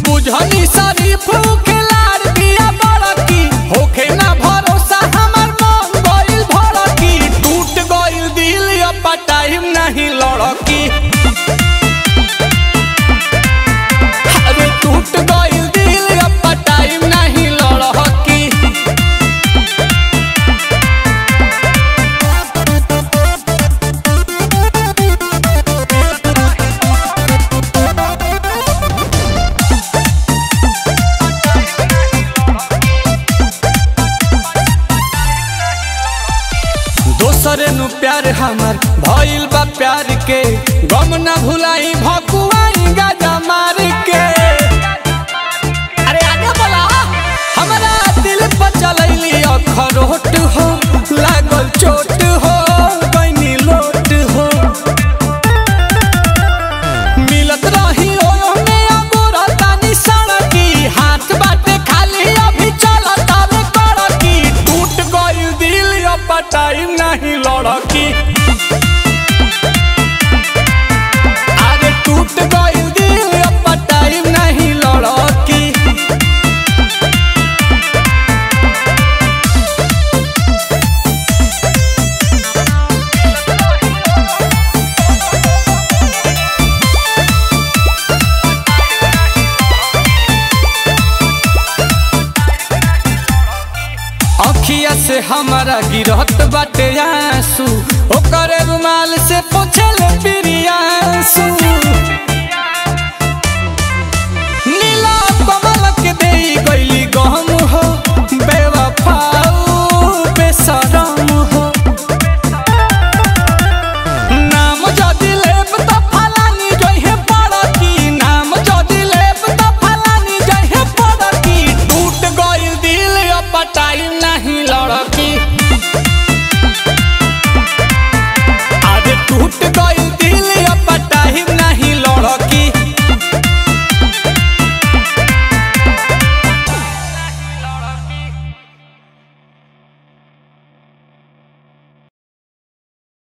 बुझनी शरीफ खिलाड़ बिया बड़की होखे ना भरोसा हमर मन गइल भड़की टूट गइल दिल अब टाइम नहीं लड़की अरे टूट गइल दिल अब टाइम नहीं लड़की दोसर नु प्यार हमर भइल बा प्यार के गम ना भुलाई भकुआई गाजा मार के अरे आगे बोला हमरा दिल पर चलैली अखरोट हो लागल चोट हो बनी लोट हो मिलत रही ओयो में अगोरा तानी सड़की हाथ बाटे खाली अभी चलत आवे कड़की टूट गइल दिल अब टाइम नहीं लड़की अरे टूट गइल दिल अब टाइम नहीं लड़की अखिया से हमारा गिरत बाटे आंसू ओकर रुमाल से पोछल पिरियांसू